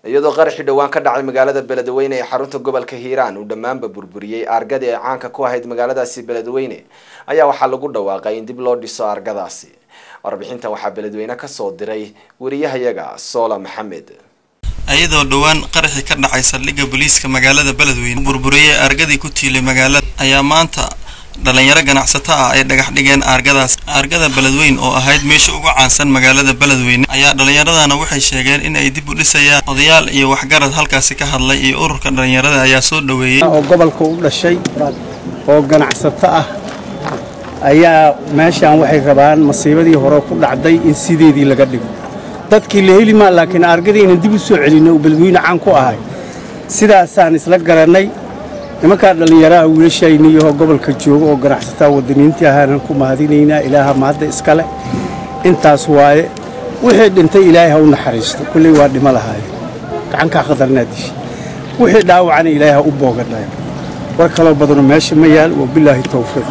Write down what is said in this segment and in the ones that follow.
iyadoo qaraxii dhowaan ka dhacay magaalada beledweyne ee xarunta gobolka hiiraan uu dhammaanba burburiyey argadii ay caanka ku ahayd magaaladaasi beledweyne ayaa waxaa lagu dhawaaqay in dib loo dhiso argadaasi warbixinta waxaa beledweyne kasoo diray wariyahayaga soola maxamed iyadoo dhowaan qaraxii ka dhacay saldhigga booliiska magaalada beledweyne burburiyey argadii ku tiilay magaalada ayaa maanta dhalinyaro ganacsato ah ay dhagax dhigeen aargadaas aargada beledweyn oo ahayd meesha ugu caansan magaalada beledweyne ayaa dhalinyaradana waxay sheegeen in ay dib u dhisayaan odayaal iyo waxgarad halkaasi ka hadlay iyo ururka dhalinyarada ayaa soo dhoweeyey oo gobolka u dhashay oo ganacsato ah ayaa meeshaan waxay rabaan masiibadii hore ku dhacday in sideedii laga dhigo dadkii la heli maa laakiin aargadii inaan dib u soo celinno uu beledweyne caan ku ahay sidaasaan isla garannay nimankaa dhallinyaraha wiilashayniyaho gobolka jooga oo ganacsataa wadaniintii ahaanan ku mahadinaynaa ilaaha mahadda iskale intaas waaye wixii dhintay ilaahay ha u naxariisto kulley waa dhimo lahaaye gacankaa khatarnaa dishay wixii dhaawacana ilaahay ha u boogadhayo war kaloo badano meesha ma yaal wabilaahi towfiiq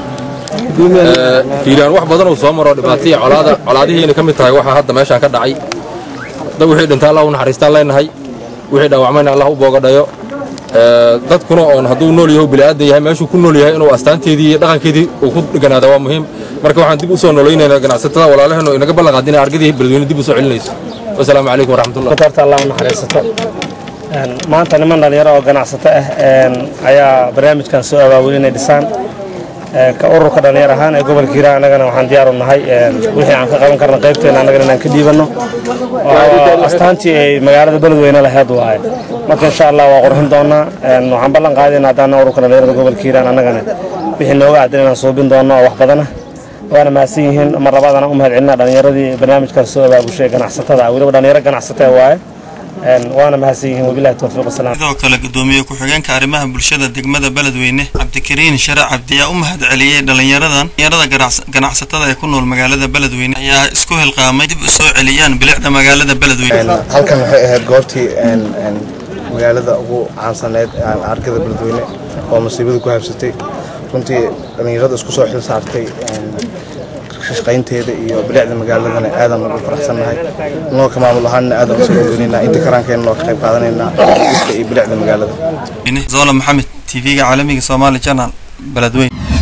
hiiraan wax badan uu soo maro dhibaataiyo colaada colaadihiina ka mid tahay waxaa hadda meeshaan ka dhacay dad wixii dhintay allah u naxariistaan leenahay wixii dhaawacmayna allah u boogadhayo dadkuna oon hadduu nool yahay bini'aadan yahay meeshuu ku nool yahay inuu astaanteedii iyo dhaqankeedii uu ku dheganaada waa muhiim marka waxaan dib u soo noloynaynaa ganacsatada walaalaheennu inaga ballanqaad inay argadii beledweyne dib u soo celinayso wasalaamu calaykum waraxmatullah horta allah u naxariisato maanta niman dhalinyaro oo ganacsato ah ayaa barnaamijkan soo abaabulay inay dhisaan ka ururka dhallinyar ahaan ee gobolka hiiraan annagana waxaan diyaar u nahay wixii aan ka qaban karna qaybteena annagana inaan ka dhiibanno oo astaantii ay magaalada beledweyne laheed waaye marka insha allah waa qurxin doonaa waxaan ballan qaadayna haddana ururka dhallinyarada gobolka hiiraan annagana wixii nooga aadan inaan suubin doonno oo wax badana waana mahadsan yihiin mar labaadana u mahad celinaa dhallinyaradii barnaamijkaas soo abaabushay ganacsatada weliba dhallinyaro ganacsataa waaye waana mahadsan yihiin wabilahi towfiiq wasalaam sidoo kale gudoomiye ku-xigeenka arrimaha bulshada degmada beledweyne cabdikariin share cabdi ayaa u mahad celiyey dhalinyaradan dhalinyarada ganacsatada ee ku nool magaalada beledweyne ayaa isku hilqaamay dib u soo celiyaan bilicda magaalada beledweyne halkan waxay ahayd goortii magaalada ugu caansaneyd argada beledweyne oo masiibada ku habsatay runtii dhallinyarada isku soo xil saartay shaqaynteeda iyo bilicda magaaladana aadan ugu faraxsannahay noo ka maamul ahaanna aadan usoo dhoweynaynaa inta karaankeena noo ka qayb qaadanaynaa iska iyo bilicda magaalada zola maxamed tv-ga caalamiga soomaali channel beledweyne